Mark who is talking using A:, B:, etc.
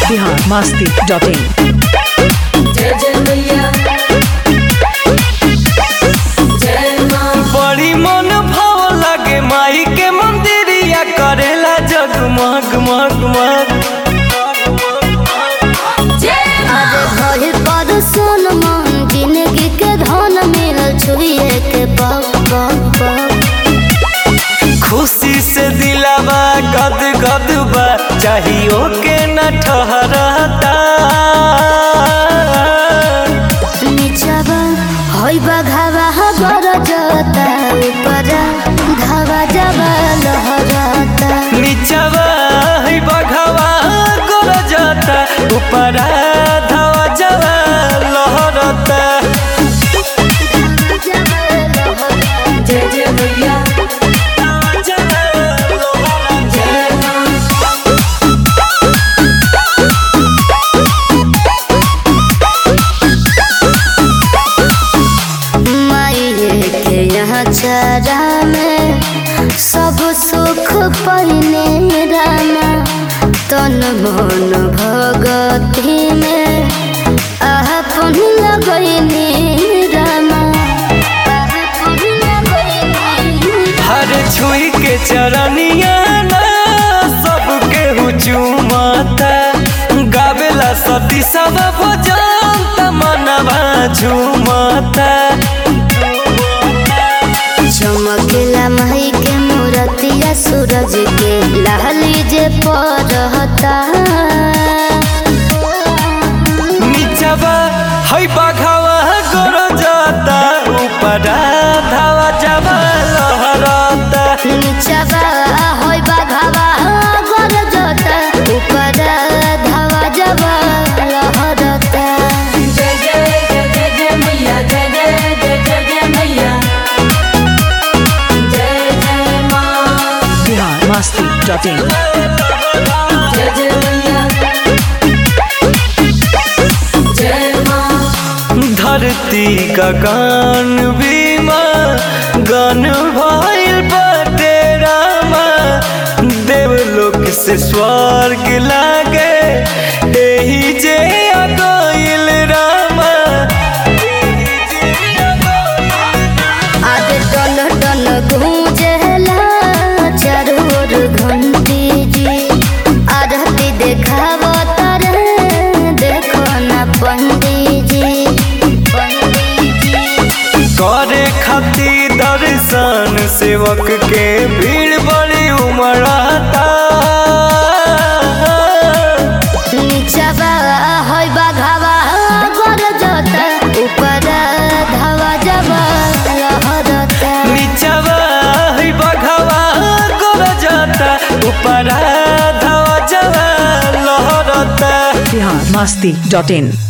A: Bihar Masti dot in
B: जय जय मैया जय माँ
C: बड़ी मन भाव लागे माई के मंदिरिया करेला जगमग मग मग
B: जय
D: अरे भइल पर सोन मन जिंदगी के धन मिलल छुए के पग पग पग
C: खुशी से दिलावा गद गद बा चाहियो के न ठहरता
D: नीचवा हई बघावा गर जता ऊपर धावा जावा लहरता
C: नीचवा है बघवा गोर जाता ऊपर धावा जवा लहरता
B: जय जय मैया जय माँ
D: माई के यहाँ चरा में सब सुख पहिने रामा तन मन भगती में अपन लगैने रामा अपन लगैने
C: हर छुई के चरनिया ना सबके हुचुमता गावेला सती सब भजन मनवा झुमता
D: चमकेला माई के मूरतिया सूरज के लाली जे परहता
C: नीचवा है बघवा गोर जाता ऊपर धावा जवा लहरता
D: नीचवा होई बाघावा गोर जोता ऊपर धावा जवा लहरता
B: जय जय जय जय जय मैया जय जय जय जय जय मैया जय जय माँ
A: बिहार मस्ती डॉट इन
B: जय जय मैया जय माँ
C: धरती का गान बीमा गान भइल बाटे रामा देवलोक से स्वर्ग लागे एही जे आ गइल रामा
D: आदे टन टन गूंजेला चारोर घंटी जी आरती देखाव तारे देखो ना पंडित जी पंडित जी
C: करे खातिर दर्शन सेवक के भीड़ बड़ी उमड़ाता
D: नीचवा होई बाघावा गोर जोता ऊपर धावा जवा लहरता
C: नीचवा है बघवा गोर जाता ऊपर धावा जवा लहरता
A: बिहार मस्ती डॉट इन